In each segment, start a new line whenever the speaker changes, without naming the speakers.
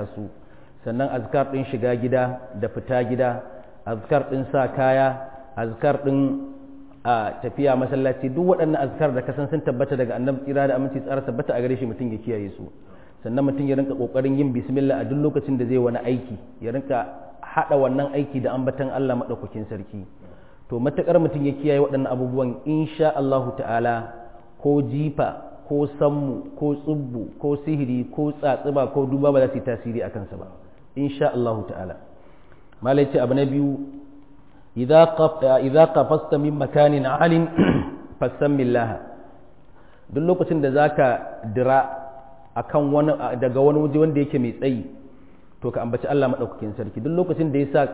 aikata su sannan azkar ɗin shiga gida da fita gida azkar ɗin sa kaya azkar ɗin a tafiya masallaci duk waɗannan azkar da kasan sun tabbata daga annabi tsira da aminci tsara tabbata a gare shi mutum ya kiyaye su sannan mutum ya rinka kokarin yin bismillah a duk lokacin da zai wani aiki ya rinka hada wannan aiki da ambatan Allah madaukakin sarki to matakar mutum ya kiyaye waɗannan abubuwan insha Allahu ta'ala ko jifa ko sammu ko tsubbu ko sihiri ko tsatsuba ko duba ba za su yi tasiri a kansa ba insha Allahu ta'ala malai ce abu na biyu idza qafasta min makanin alin fasammillah duk lokacin da zaka dira akan wani daga wani waje wanda yake mai tsayi to ka ambaci Allah madaukakin sarki duk lokacin da yasa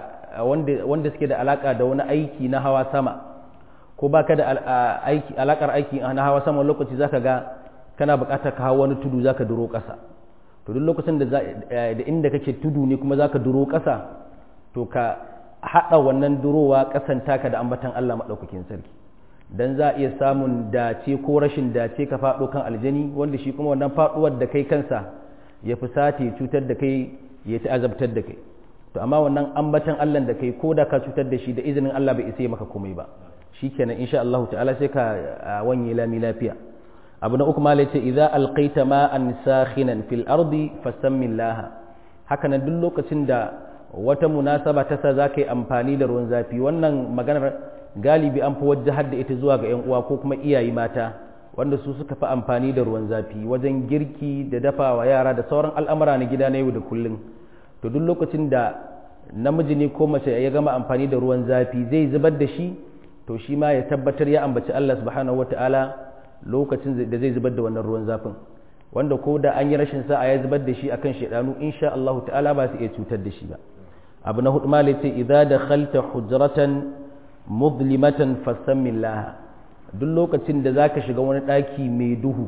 wanda wanda suke da alaka da wani aiki na hawa sama ko baka da aiki alakar aiki na hawa sama lokaci zaka ga kana buƙatar ka hawa wani tudu zaka duro ƙasa to duk lokacin da da inda kake tudu ne kuma zaka duro ƙasa to ka haɗa wannan durowa ƙasan taka da ambatan Allah maɗaukakin sarki dan za a iya samun dace ko rashin dace ka faɗo kan aljani wanda shi kuma wannan faɗuwar da kai kansa ya fusata ya cutar da kai ya ta azabtar da kai to amma wannan ambatan Allah da kai ko da ka cutar da shi da izinin Allah bai isa maka komai ba shikenan insha Allah ta'ala sai ka wanye lami lafiya abu na uku malai ce idza alqaita ma'an sakhinan fil ardi fasammillaha haka nan duk lokacin da wata munasaba ta sa zaka yi amfani da ruwan zafi wannan maganar galibi an fi wajahar da ita zuwa ga yan uwa ko kuma iyaye mata wanda su suka fi amfani da ruwan zafi wajen girki da dafawa yara da sauran al'amura na gida na yau da kullum to duk lokacin da namiji ne ko mace ya gama amfani da ruwan zafi zai zubar da shi to shi ma ya tabbatar ya ambaci Allah subhanahu wataala lokacin da zai zubar da wannan ruwan zafin wanda ko da an yi rashin sa'a ya zubar da shi akan shedanu insha Allah ta'ala ba su iya cutar da shi ba abu na hudu malai ce idza dakhalta hujratan mudlimatan fasammillah duk lokacin da zaka shiga wani daki mai duhu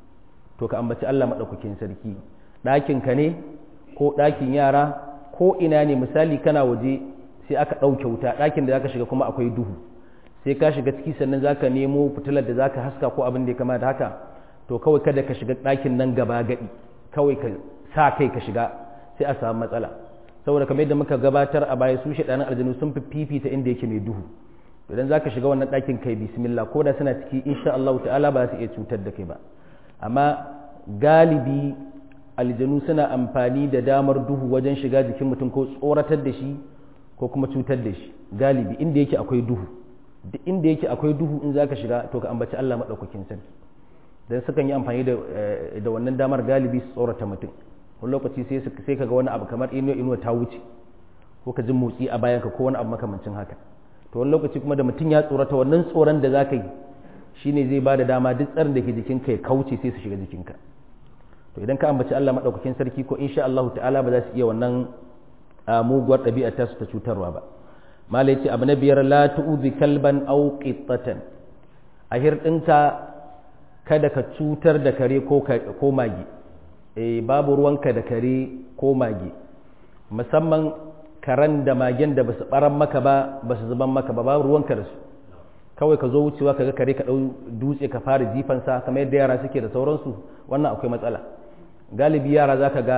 to ka ambaci Allah madaukakin sarki dakin ka ne ko dakin yara ko ina ne misali kana waje sai aka ɗauke wuta ɗakin da zaka shiga kuma akwai duhu sai ka shiga ciki sannan zaka nemo fitilar da zaka haska ko abin da ya kama da haka to kawai kada ka shiga ɗakin nan gaba gadi kawai ka sa kai ka shiga sai a samu matsala saboda kamar yadda muka gabatar a baya su shaɗanin aljanu sun fi fifita inda yake mai duhu idan zaka shiga wannan ɗakin kai bismillah ko da suna ciki insha Allah ta'ala ba su iya cutar da kai ba amma galibi aljanu suna amfani da damar duhu wajen shiga jikin mutum ko tsoratar da shi ko kuma cutar da shi galibi inda yake akwai duhu duk inda yake akwai duhu in zaka shiga to ka ambaci Allah madaukakin sarki dan sukan yi amfani da da wannan damar galibi su tsorata mutum wani lokaci sai sai kaga wani abu kamar inuwa inuwa ta wuce ko ka ji motsi a bayanka ko wani abu makamancin haka to wani lokaci kuma da mutum ya tsorata wannan tsoron da zaka yi shine zai ba da dama duk tsarin da ke jikinka ya kauce sai su shiga jikinka to idan ka ambaci Allah madaukakin sarki ko insha Allah ta'ala ba za su iya wannan muguwar ɗabi'a ta su ta cutarwa ba mala yace abu na biyar la tu'zi kalban aw qittatan a hirɗinka kada ka cutar da kare ko ko magi eh babu ruwanka da kare ko magi musamman karan da magen da basu baran maka ba basu zuban maka ba babu ruwanka da su kawai ka zo wucewa ka ga kare ka ɗau dutse ka fara jifansa kamar yadda yara suke da sauransu wannan akwai matsala galibi yara za ka ga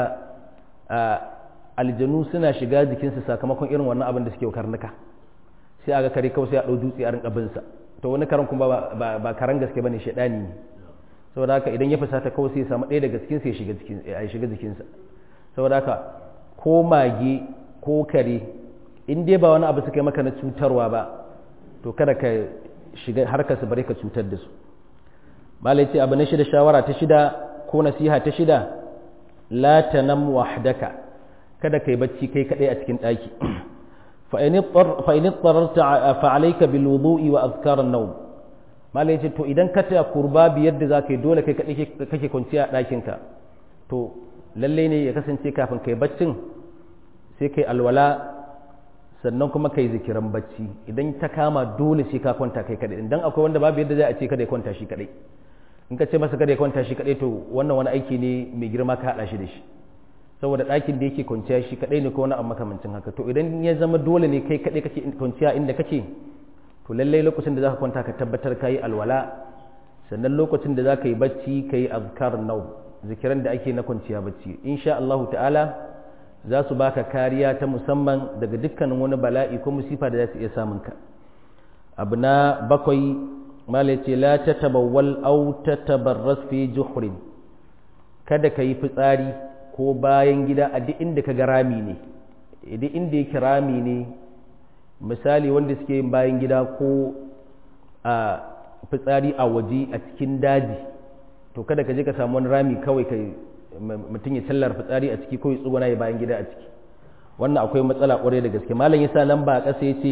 aljanu suna shiga jikinsu sakamakon irin wannan abin da suke karnuka sai a ga kare kawai sai a ɗau dutse a rinka binsa to wani karan kuma ba karan gaske ba ne shaɗani ne saboda haka idan ya fusata kawai sai ya samu ɗaya daga cikinsa ya shiga jikinsa saboda haka ko mage ko kare in dai ba wani abu suka yi maka na cutarwa ba to kada ka shiga harkar su bare ka cutar da su malai ce abu na shida shawara ta shida ko nasiha ta shida la tanam wahdaka kada kai bacci kai kadai a cikin daki fa in tararta fa alayka bil wudu'i wa azkar an-nawm malai ce to idan ka ta kurba biyar da zaka yi dole kai kadai kake kwanciya a dakin ka to lalle ne ya kasance kafin kai baccin sai kai alwala sannan kuma kai zikiran bacci idan ta kama dole sai ka kwanta kai kadai dan akwai wanda babu yadda zai a ce kada ya kwanta shi kadai in ka ce masa kada ya kwanta shi kadai to wannan wani aiki ne mai girma ka hada shi da shi saboda ɗakin da yake kwanciya shi kadai ne ko wani abu makamancin haka to idan ya zama dole ne kai kadai kake kwanciya inda kake to lallai lokacin da zaka kwanta ka tabbatar ka yi alwala sannan lokacin da zaka yi bacci ka yi azkar nau zikiran da ake na kwanciya bacci insha Allah ta'ala za su baka kariya ta musamman daga dukkanin wani bala'i ko musifa da za su iya samun ka abu na bakwai mala ce la ta tabawwal au ta tabarras fi juhrin kada ka yi fitsari ko bayan gida a duk inda ka ga rami ne duk inda yake rami ne misali wanda suke yin bayan gida ko a fitsari a waje a cikin daji to kada ka je ka samu wani rami kawai ka mutum ya tallar fitsari a ciki ko ya tsuguna ya bayan gida a ciki wannan akwai matsala kwarai da gaske malam yasa lamba a ƙasa yace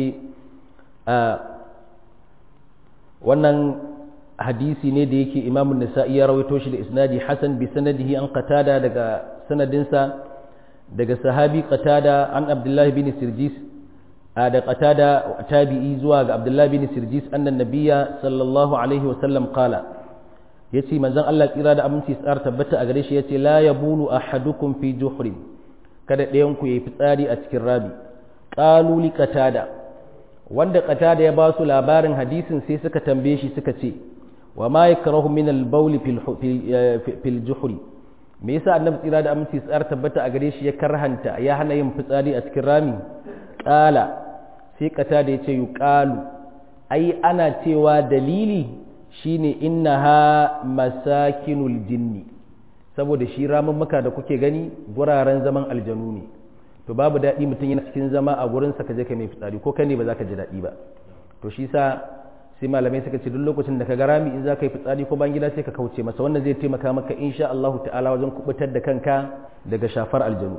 wannan hadisi ne da yake Imam Nasa'i ya rawaito shi da isnadi Hasan bi sanadihi an qatada daga sanadinsa daga sahabi qatada an Abdullah bin Sirjis da qatada tabi'i zuwa ga Abdullah bin Sirjis annan nabiyya sallallahu alaihi wa sallam qala yace manzon Allah tsira da aminci tsar tabbata a gare shi yace la yabulu ahadukum fi juhrin kada ɗayan ku yayi fitsari a cikin rabi qalu li qatada wanda qatada ya ba su labarin hadisin sai suka tambaye shi suka ce wa ma yakrahu min al-bawl fil juhri me yasa annabi tsira da aminci tsar tabbata a gare shi ya karhanta ya hana yin fitsari a cikin rami qala sai qatada yace yuqalu ai ana cewa dalili shine innaha masakinul jinni saboda shi ramummuka da kuke gani guraren zaman aljanu ne to babu daɗi mutum yana cikin zama a gurin sa ka je ka mai fitsari ko kai ne ba za ka ji daɗi ba to shi sa sai malamai suka ce duk lokacin da ka ga rami in za ka yi fitsari ko ban gida sai ka kauce masa wannan zai taimaka maka insha Allah ta'ala wajen kubutar da kanka daga shafar aljanu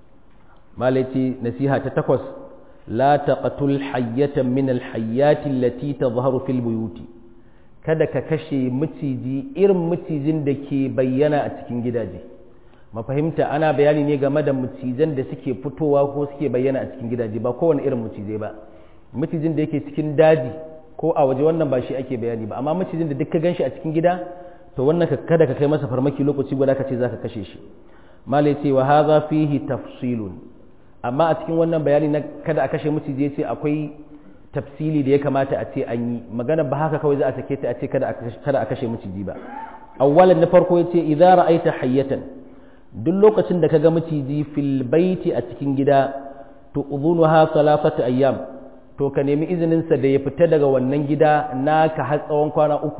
malai ce nasiha ta takwas la taqatul hayyatan min al hayyati allati tadhharu fil buyuti kada ka kashe maciji irin macijin da ke bayyana a cikin gidaje mafahimta ana bayani ne game da macijan da suke fitowa ko suke bayyana a cikin gidaje ba kowane irin macizai ba macijin da yake cikin daji ko a waje wannan ba shi ake bayani ba amma macijin da duk ka ganshi a cikin gida to wannan kada ka kai masa farmaki lokaci guda ka ce za ka kashe shi malai ce wa haza fihi tafsilun amma a cikin wannan bayani na kada a kashe maciji ya ce akwai tafsili da ya kamata a ce an yi magana ba haka kawai za a sake ta a ce kada a kashe maciji ba awwalan na farko yace idza ra'aita hayyatan duk lokacin da kaga maciji fil baiti a cikin gida to udhunuha salafatu ayyam to ka nemi izinin sa da ya fita daga wannan gida naka har tsawon kwana uku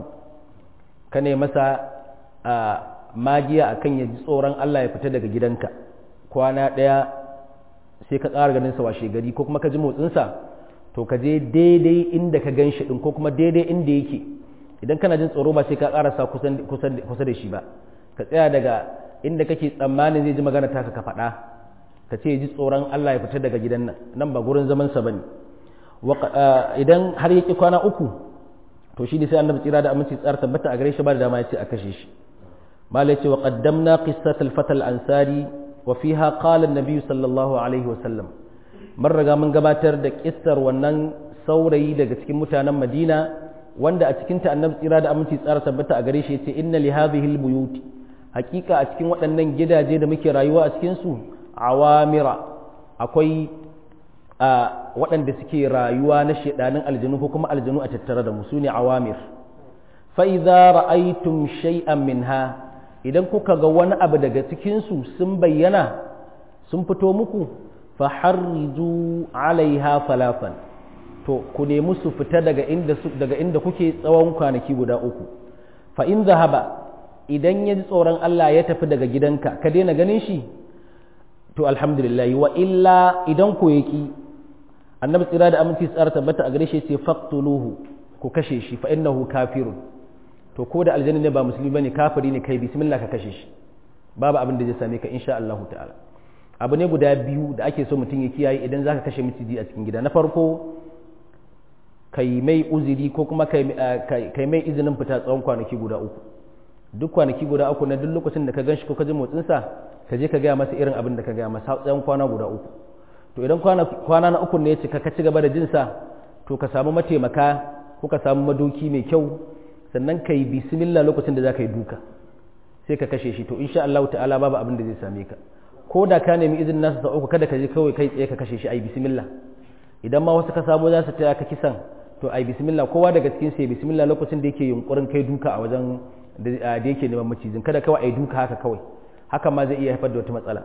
ka ne masa magiya akan ya ji tsoron Allah ya fita daga gidanka kwana daya sai ka tsara ganin sa washe gari ko kuma ka ji motsin sa to ka je daidai inda ka gan shi ɗin ko kuma daidai inda yake idan kana jin tsoro ba sai ka ƙarasa kusa da shi ba ka tsaya daga inda kake tsammanin zai ji magana taka ka faɗa ka ce ji tsoron Allah ya fita daga gidan nan nan ba gurin zaman sa bane idan har yake kwana uku to shi ne sai annabi tsira da aminci tsara tabbata a gare shi ba da dama ya ce a kashe shi mala ya ce wa qaddamna qissat al-fata al-ansari wa fiha qala an-nabi sallallahu alaihi wa sallam mun riga mun gabatar da kissar wannan saurayi daga cikin mutanen Madina wanda a cikin ta annabi tsira da aminci tsara tabbata a gare shi yace inna li hadhihi albuyut hakika a cikin waɗannan gidaje da muke rayuwa a cikin su awamira akwai a waɗanda suke rayuwa na shedanin aljanu ko kuma aljanu a tattare da mu sune awamir fa idza ra'aytum shay'an minha idan kuka ga wani abu daga cikin su sun bayyana sun fito muku faharriju alaiha falafan to ku nemi su fita daga inda su daga inda kuke tsawon kwanaki guda uku fa in zahaba idan ya ji tsoron Allah ya tafi daga gidanka ka daina ganin shi to alhamdulillah wa illa idan ku yaki annabi tsira da aminci tsara tabbata a gare shi sai faqtuluhu ku kashe shi fa innahu kafirun to ko da aljanna ne ba musulmi bane kafiri ne kai bismillah ka kashe shi babu abin da zai same ka insha Allah ta'ala abu ne guda biyu da ake so mutum ya kiyaye idan zaka kashe miciji a cikin gida na farko kai mai uzuri ko kuma kai mai izinin fita tsawon kwanaki guda uku duk kwanaki guda uku na duk lokacin da ka ganshi ko ka ji motsinsa ka je ka gaya masa irin abin da ka gaya masa tsawon kwana guda uku to idan kwana na uku ne ya cika ka ci gaba da jinsa to ka samu mataimaka ko ka samu madoki mai kyau sannan ka yi bismillah lokacin da za ka yi duka sai ka kashe shi to insha Allah ta'ala babu abin da zai same ka ko da ka nemi izinin nasa sa uku kada ka je kawai kai tsaye ka kashe shi ai bismillah idan ma wasu ka samu za su taya ka kisan to ai bismillah kowa daga cikin sai bismillah lokacin da yake yunkurin kai duka a wajen da yake neman macijin kada kawai ai duka haka kawai haka ma zai iya haifar da wata matsala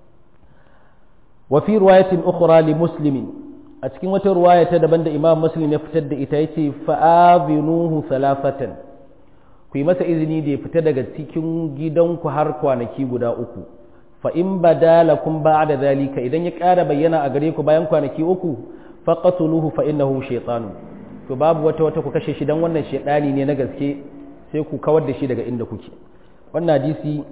wa fi riwayatin ukhra li muslimin a cikin wata ruwaya ta daban da imam muslim ya fitar da ita yace fa'azinuhu salafatan ku yi masa izini da ya fita daga cikin gidanku har kwanaki guda uku fa in badalakum ba'da zalika idan ya ƙara bayyana a gare ku bayan kwanaki uku faqatuluhu fa innahu shaytanu to babu wata wata ku kashe shi dan wannan shaytani ne na gaske sai ku kawar da shi daga inda kuke wannan hadisi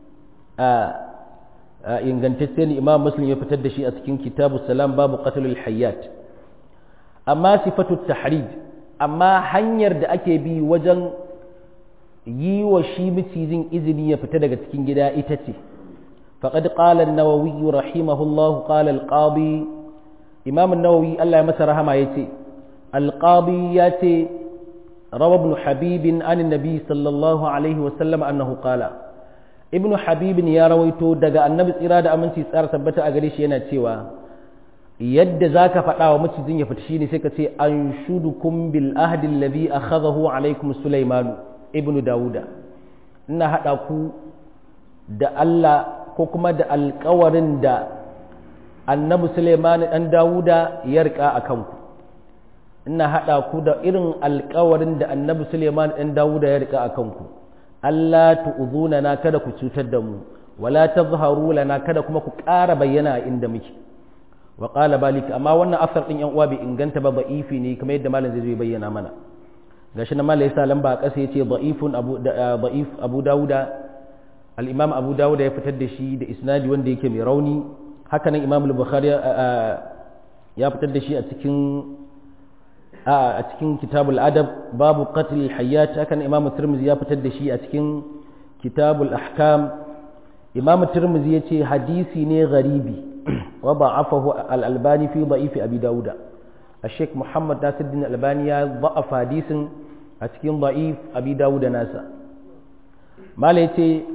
a ingantacce ne imam muslim ya fitar da shi a cikin kitabu salam babu qatlul hayyat amma sifatu tahrid amma hanyar da ake bi wajen yi wa shi macijin izini ya fita daga cikin gida ita ce faqad qala an-nawawi rahimahullahu qala al-qadi imam an-nawawi Allah ya masa rahama yace al-qadi yace rawa ibn habib an an-nabi sallallahu alaihi wa sallam annahu qala ibn habib ya rawaito daga annabi tsira da aminci tsara tabbata a gare shi yana cewa yadda zaka faɗa wa macijin ya fita shine sai ka ce an shudukum bil ahdi alladhi akhadahu alaikum sulaimanu ibnu dawuda ina haɗa ku da Allah ko kuma da alkawarin da annabi Suleiman ɗan dawuda ya rika a kanku ina haɗa ku da irin alkawarin da annabi Suleiman ɗan dawuda ya rika a kanku Allah tu'udhuna na kada ku cutar da mu wala tazharu lana kada kuma ku ƙara bayyana a inda muke wa qala balika amma wannan asar din yan uwa bai inganta ba ba'ifi ne kamar yadda malam zai bayyana mana gashi nan malai sa lamba a ƙasa yace da'ifun abu da'if abu dauda al-imam abu dauda ya fitar da shi da isnadi wanda yake mai rauni haka nan imam al-bukhari ya fitar da shi a cikin a cikin kitabul adab babu qatl al-hayyat haka nan imam tirmidhi ya fitar da shi a cikin kitabul ahkam imam tirmidhi yace hadisi ne gharibi wa da'afahu al-albani fi da'if abi dauda الشيخ محمد ناصر الدين الألباني ضعف حديث أتكين ضعيف أبي داود ناسا ما ليتي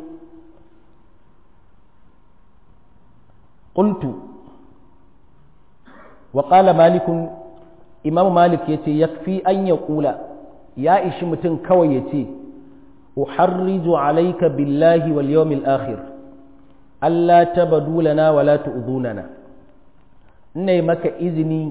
قلت وقال مالك إمام مالك يتي يكفي أن يقول يا إيش متن كوي يتي أحرج عليك بالله واليوم الآخر ألا تبدو لنا ولا تؤذوننا إني مك إذني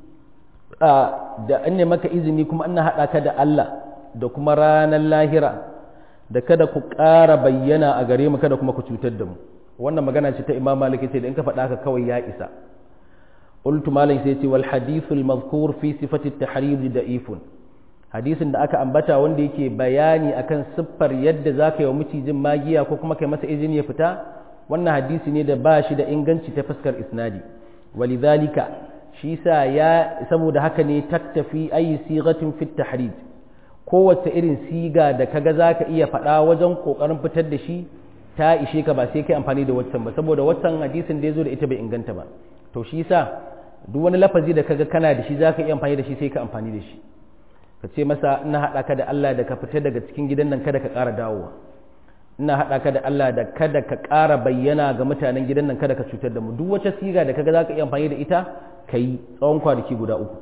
da an ne maka izini kuma ina haɗa ka da Allah da kuma ranar lahira da kada ku ƙara bayyana a gare mu kada kuma ku cutar da mu wannan magana ce ta imam malik ce da in ka faɗa haka kawai ya isa qultu malik sai ce wal hadithul mazkur fi sifati at-tahrim da'ifun hadisin da aka ambata wanda yake bayani akan siffar yadda zaka yi wa mucijin magiya ko kuma kai masa izini ya fita wannan hadisi ne da ba shi da inganci ta fuskar isnadi walidhalika shi sa ya saboda haka ne taktafi ayi sigatin fit tahrij kowace irin siga da kaga zaka iya faɗa wajen kokarin fitar da shi ta ishe ka ba sai kai amfani da waccan ba saboda waccan hadisin da yazo da ita bai inganta ba to shi sa duk wani lafazi da kaga kana da shi zaka iya amfani da shi sai ka amfani da shi ka ce masa ina haɗa ka da Allah da ka fita daga cikin gidan nan kada ka ƙara dawowa ina haɗa ka da Allah da kada ka ƙara bayyana ga mutanen gidan nan kada ka cutar da mu duk wata siga da kaga zaka iya amfani da ita ka yi tsawon kwanaki guda uku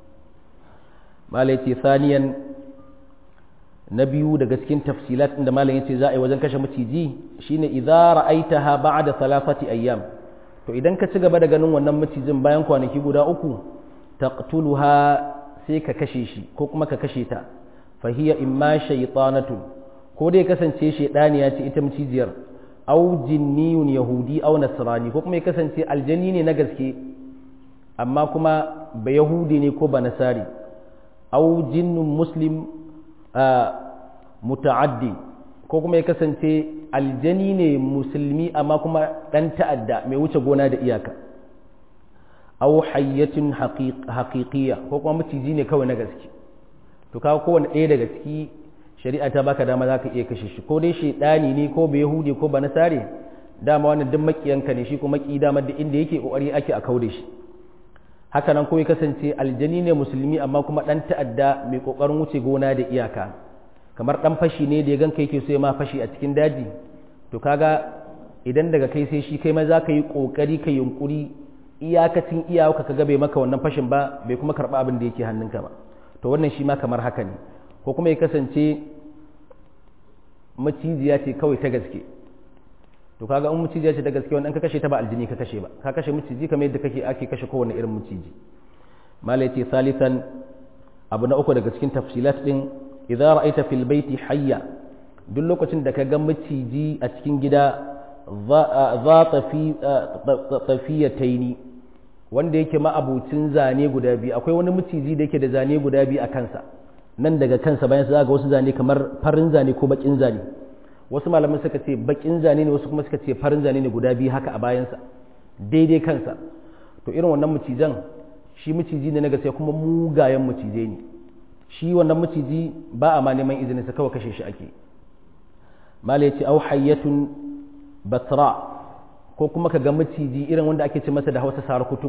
malai ce saniyan na biyu daga cikin tafsilat inda malam yace za a yi wajen kashe maciji shine idza ra'aitaha ba'da thalathati ayyam to idan ka ci gaba da ganin wannan macijin bayan kwanaki guda uku taqtuluha sai ka kashe shi ko kuma ka kashe ta fa hiya imma shaytanatun ko dai kasance shaydaniya ce ita macijiyar au jinniyun yahudi au nasrani ko kuma ya kasance aljanni ne na gaske amma kuma ba yahudi ne ko ba nasari au jinnun muslim muta'addi ko kuma ya kasance aljani ne musulmi amma kuma ɗan ta'adda mai wuce gona da iyaka au hayyatin haƙiƙiya ko kuma maciji ne kawai na gaske to kawo kowane ɗaya daga ciki shari'a ta baka dama za ka iya kashe shi ko dai shaidani ne ko ba yahudi ko ba nasare dama wannan duk makiyanka ne shi ko maki dama da inda yake kokari ake a kaude shi haka nan ko ya kasance aljani ne musulmi amma kuma dan ta'adda mai kokarin wuce gona da iyaka kamar dan fashi ne da ya ganka yake so ya ma fashi a cikin daji to kaga idan daga kai sai shi kai ma za ka yi kokari ka yunkuri iyakacin iyawaka ka ga bai maka wannan fashin ba bai kuma karba abin da yake hannunka ba to wannan shi ma kamar haka ne ko kuma ya kasance macijiya ce kawai ta gaske to kaga in macijiya ce ta gaske wannan ka kashe ta ba aljini ka kashe ba ka kashe maciji kamar yadda kake ake kashe kowanne irin maciji malai ce salisan abu na uku daga cikin tafsilat din idza ra'aita fil baiti hayya duk lokacin da ka ga maciji a cikin gida za tafiyataini wanda yake ma'abucin zane guda biyu akwai wani maciji da yake da zane guda biyu a kansa nan daga kansa bayan za ga wasu zane kamar farin zane ko bakin zane wasu malaman suka ce bakin zane ne wasu kuma suka ce farin zane ne guda biyu haka a bayansa daidai kansa to irin wannan macijan shi maciji ne na gaskiya kuma mugayen macizai ne shi wannan maciji ba a ma neman izinin sa kawai kashe shi ake mala yace au hayyatun batra ko kuma ka ga maciji irin wanda ake ce masa da Hausa sarakutu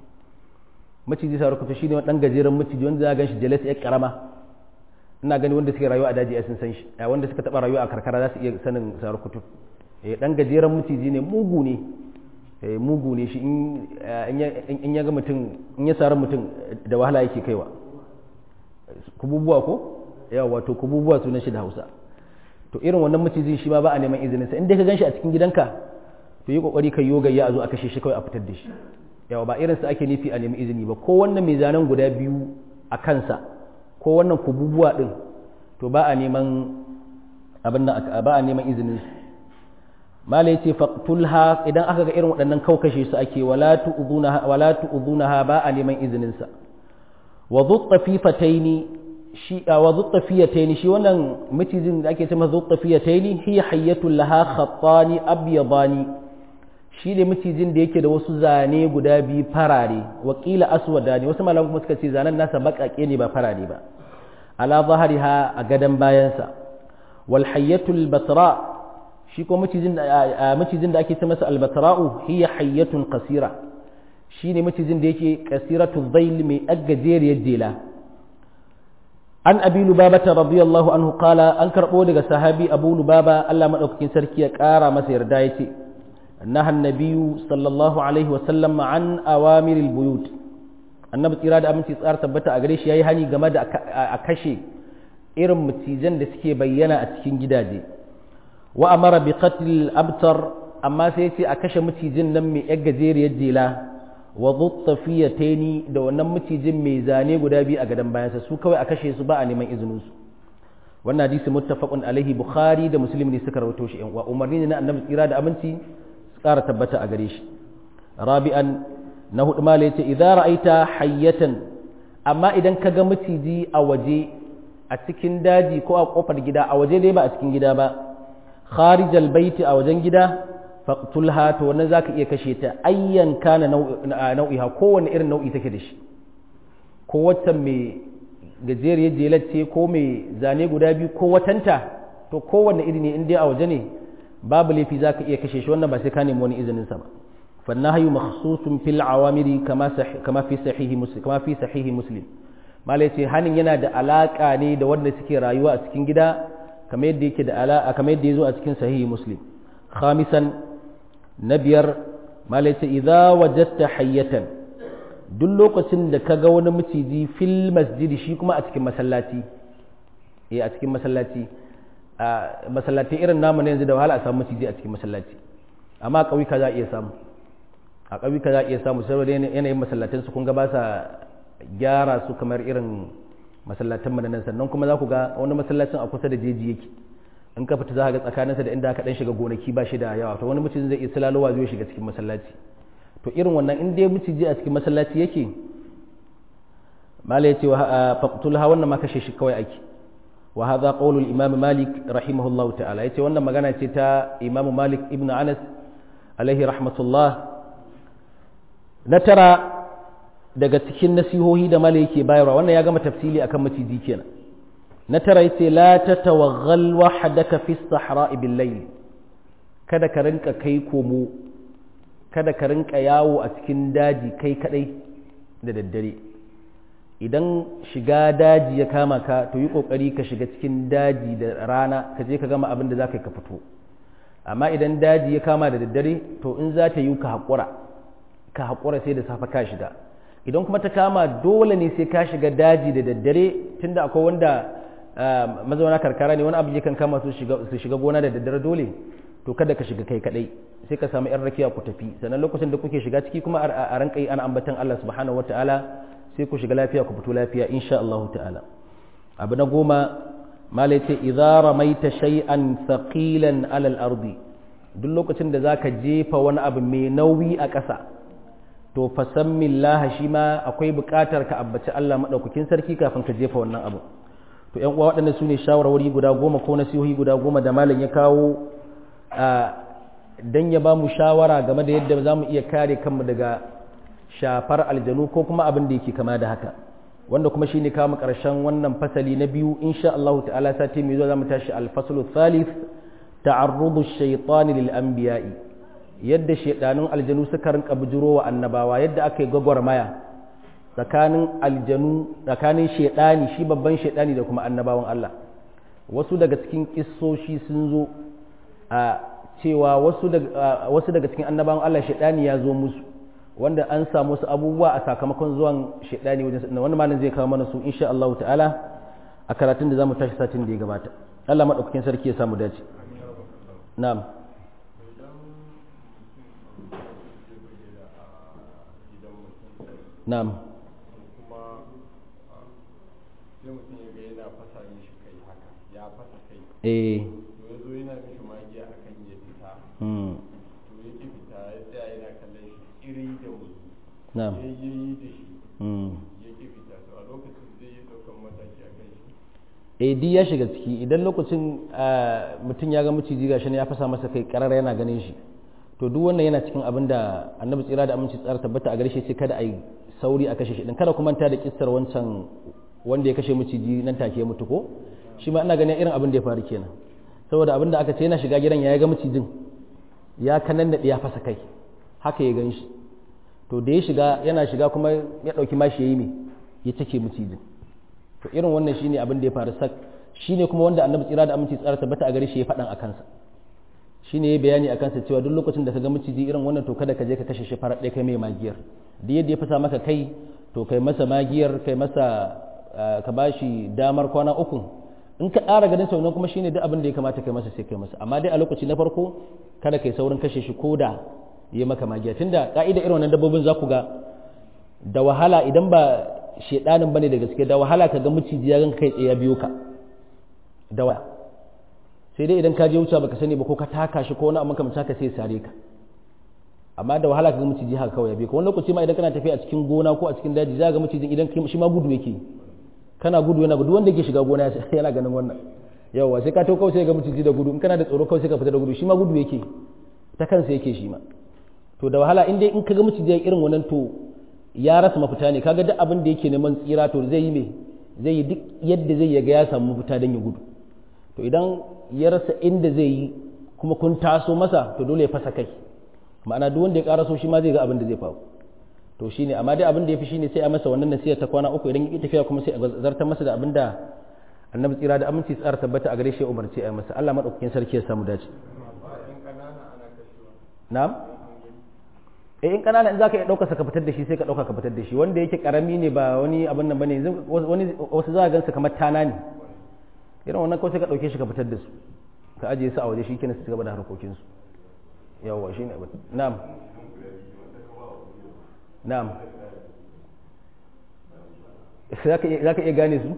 maciji sarakutu shine wani dan gajeren maciji wanda za ga shi jelas ya karama ina gani wanda suke rayuwa a daji sun san shi wanda suka taba rayuwa a karkara za su iya sanin sarakutu eh dan gajeren maciji ne mugu ne eh mugu ne shi in ya ga mutum in ya sari mutum da wahala yake kaiwa kububuwa ko yawa wato kububuwa sunan shi da Hausa to irin wannan macijin shi ma ba a neman izinin sa in dai ka ganshi a cikin gidanka to yi kokari kai yoga ya zo a kashe shi kawai a fitar da shi yawa ba irin sa ake nufi a nemi izini ba ko wannan mai zanen guda biyu a kansa ko wannan kububuwa din to ba a neman abin nan ba a neman izinin su malai ce faqtulha idan aka ga irin waɗannan kau kashe su ake wala tu'dhunaha wala tu'dhunaha ba a neman izinin sa wa dhuttafifataini shi wa dhuttafiyataini shi wannan macijin da ake cewa dhuttafiyataini hiya hayyatul laha khattani abyadani shi ne macijin da yake da wasu zane guda biyu farare wakila aswadani wasu malaman kuma suka ce zanen nasa baƙaƙe ne ba farare ba ala zahariha a gadan bayansa wal hayyatul batra shi ko macijin da macijin da ake ce masa al batra'u hiya hayyatun qasira shi ne macijin da yake qasiratu dhail mai aggajeriyar jela an abi lubaba radiyallahu anhu qala an karbo daga sahabi abu lubaba Allah madaukakin sarki ya kara masa yarda yace نهى النبي صلى الله عليه وسلم عن أوامر البيوت annabi tsira da aminci tsara tabbata a gare shi yayi hani game da a kashe irin mutijan da suke bayyana a cikin gidaje wa amara bi qatl abtar amma sai ce a kashe mucijin nan mai yar gajeriyar jela wa dhuttafiyataini da wannan mucijin mai zane guda biyu a gadan bayansa su kawai a kashe su ba a neman izinin su wannan hadisi muttafaqun alaihi bukhari da muslim ne suka rawaito shi wa umarni ne na annabi tsira da aminci ƙara tabbata a gare shi rabi'an na hudu mala yace idza ra'aita hayyatan amma idan ka ga maciji a waje a cikin daji ko a kofar gida a waje dai ba a cikin gida ba kharijal baiti a wajen gida faqtulha to wannan zaka iya kashe ta ayyan kana nau'iha kowanne irin nau'i take da shi ko wata mai gajeriyar jelar ce ko mai zane guda biyu ko watanta to kowanne iri ne in dai a waje ne babu laifi za ka iya kashe shi wannan ba sai ka nemi wani izinin sa ba fannahayu makhsusun fil awamiri kama kama fi sahihi muslim kama fi sahihi muslim malai ce hanin yana da alaka ne da wanda suke rayuwa a cikin gida kamar yadda yake da alaka kamar yadda yazo a cikin sahihi muslim khamisan na biyar malai ce idza wajadta hayyatan duk lokacin da ka ga wani maciji fil masjidi shi kuma a cikin masallaci eh a cikin masallaci a masallatai irin namu ne yanzu da wahala a samu maciji a cikin masallaci amma a ƙauyuka za a iya samu a ƙauyuka za a iya samu saboda yanayin masallatan su kun ga ba sa gyara su kamar irin masallatan mana nan sannan kuma za ku ga wani masallacin a kusa da jeji yake in ka fita za ka ga tsakaninsa da inda aka dan shiga gonaki ba shi da yawa to wani mutum zai iya silalowa zai shiga cikin masallaci to irin wannan in dai miciji a cikin masallaci yake mala ya ce wa faqtulha wannan ma kashe shi kawai ake wa hadha qawlu al-imam malik rahimahullah ta'ala yace wannan magana ce ta imam malik ibn anas alaihi rahmatullah na tara daga cikin nasihohi da mala yake bayarwa wannan ya gama tafsili akan maciji kenan na tara yace la tatawaggal wahdaka fi as-sahra'i bil-layl kada ka rinka kai komo kada ka rinka yawo a cikin daji kai kadai da daddare idan shiga daji ya kama ka to yi kokari ka shiga cikin daji da rana ka je ka gama abin da za ka yi ka fito amma idan daji ya kama da daddare to in za ta yi ka haƙura ka haƙura sai da safe ka shiga idan kuma ta kama dole ne sai ka shiga daji da daddare tunda akwai wanda mazauna karkara ne wani abu yakan kama su shiga gona da daddare dole to kada ka shiga kai kadai sai ka samu yan rakiya ku tafi sannan lokacin da kuke shiga ciki kuma a ranka yi ana ambatan Allah subhanahu wataala sai ku shiga lafiya ku fito lafiya insha Allah ta'ala abu na goma malai ce idza ramaita shay'an thaqilan ala al-ardi duk lokacin da zaka jefa wani abu mai nauyi a ƙasa to fasammillaha shi ma akwai buƙatar ka abbaci Allah madaukakin sarki kafin ka jefa wannan abu to ƴan uwa waɗannan su ne shawarwari guda goma ko nasihohi guda goma da malam ya kawo dan ya ba mu shawara game da yadda za mu iya kare kanmu daga shafar aljanu ko kuma abin da yake kama da haka wanda kuma shine kawo mu ƙarshen wannan fasali na biyu insha Allah ta'ala sati mai zuwa za mu tashi al-faslu thalith ta'arrudu ash-shaytan lil anbiya'i yadda shedanun aljanu suka rinka bujuro wa annabawa yadda aka yi gwagwarmaya tsakanin aljanu tsakanin shedani shi babban shedani da kuma annabawan Allah wasu daga cikin kissoshi sun zo a cewa wasu daga wasu daga cikin annabawan Allah shedani ya zo musu wanda an samu wasu abubuwa a sakamakon zuwan shedani wajen wanda malam zai kawo mana su insha Allah ta'ala a karatun da zamu tashi satin da ya gabata Allah madaukakin sarki ya samu dace na'am na'am
kuma sai mutum ya ga yana fasa mishi kai haka ya fasa kai
eh
to ya zo yana mishi magiya akan ya fita
hmm
to ya ki fita ya tsaya yana kallon shi iri da musu
na'am
ya yi da shi
hmm
ya ki fita to a lokacin zai yi ɗaukan mataki a kan shi
eh di ya shiga ciki idan lokacin mutum ya ga maciji gashi ne ya fasa masa kai karar yana ganin shi to duk wannan yana cikin abin da annabi tsira da aminci tsara tabbata a gare shi sai kada a yi sauri a kashe shi din kada kuma ta da kissar wancan wanda ya kashe maciji nan take ya mutu ko shi ma ina ganin irin abin da ya faru kenan saboda abin da aka ce yana shiga gidan ya ga macijin ya kanan da ya fasa kai haka ya gan shi to da ya shiga yana shiga kuma ya dauki mashi yayi me ya take macijin to irin wannan shine abin da ya faru sak shine kuma wanda annabi tsira da aminci tsara tabbata a gare shi ya faɗan a kansa shine ya bayani a kansa cewa duk lokacin da ka ga maciji irin wannan to kada ka je ka kashe shi farar ɗaya kai mai magiyar da yadda ya fasa maka kai to kai masa magiyar kai masa ka bashi damar kwana uku in ka ƙara ganin sau kuma shine duk abin da ya kamata kai masa sai kai masa amma dai a lokaci na farko kada kai saurin kashe shi ko da ya maka magiya tunda ka'ida irin wannan dabbobin za ku ga da wahala idan ba shedanin bane da gaske da wahala ka ga maciji ya ganka kai tsaye ya biyo ka da waya sai dai idan ka je wuce baka sani ba ko ka taka shi ko wani amma kamar haka sai sare ka amma da wahala ka ga maciji haka kawai ya biyo ka wani lokaci ma idan kana tafiya a cikin gona ko a cikin daji za ga macijin idan shi ma gudu yake kana gudu yana gudu wanda yake shiga gona yana ganin wannan yawa sai ka to kawai sai ga maciji da gudu in kana da tsoro kawai sai ka fita da gudu shi ma gudu yake ta kansa yake shi ma to da wahala in dai in ka ga maciji irin wannan to ya rasa mafita ne kaga duk abin da yake neman tsira to zai yi me zai yi duk yadda zai yaga ya samu mafita don ya gudu to idan ya rasa inda zai yi kuma kun taso masa to dole ya fasa kai ma'ana duk wanda ya karaso shi ma zai ga abin da zai faru to shine amma dai abin da yafi shine sai a masa wannan nasiha ta kwana uku idan ya tafiya kuma sai a zartar masa da abin da annabi tsira da aminci tsara tabbata a gare shi ya umarci a masa Allah madaukakin sarki ya samu dace na'am eh in kanana in zaka iya dauka ka fitar da shi sai ka dauka ka fitar da shi wanda yake karami ne ba wani abin nan bane wani wasu za ka gansu kamar tana ne irin wannan kawai sai ka dauke shi ka fitar da su ka ajiye su a waje shi kenan su gaba da harkokin su yawa shine abin na'am na'am zaka iya gane su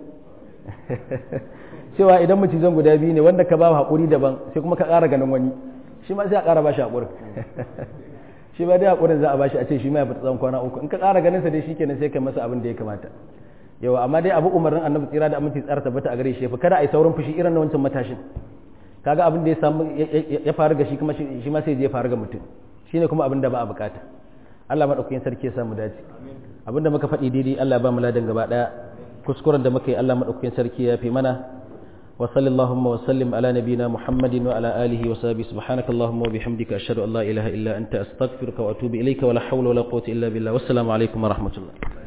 cewa idan macizan guda biyu ne wanda ka ba haƙuri daban sai kuma ka ƙara ganin wani shi ma sai a ƙara ba shi haƙurin shi ba dai haƙurin za a ba shi a ce shi ma ya fita tsawon kwana uku in ka ƙara ganin sa dai shi kenan sai ka masa abin da ya kamata yawa amma dai abu umarnin annabi tsira da aminci tsara tabbata a gare shi fa kada a yi saurin fushi irin na wancan matashin kaga abin da ya samu ya faru ga shi kuma shi ma sai je faru ga mutum shine kuma abin da ba a bukata Allah madaukakin sarki ya samu dace abin da muka faɗi daidai Allah ba mu ladan gaba daya kuskuren da muka yi Allah madaukakin sarki ya fi mana wa sallallahu wa sallim ala nabina muhammadin wa ala alihi wa sahbihi subhanaka allahumma wa bihamdika ashhadu an la ilaha illa anta astaghfiruka wa atubu ilayka wa la hawla wa la quwwata illa billah wassalamu alaikum wa rahmatullah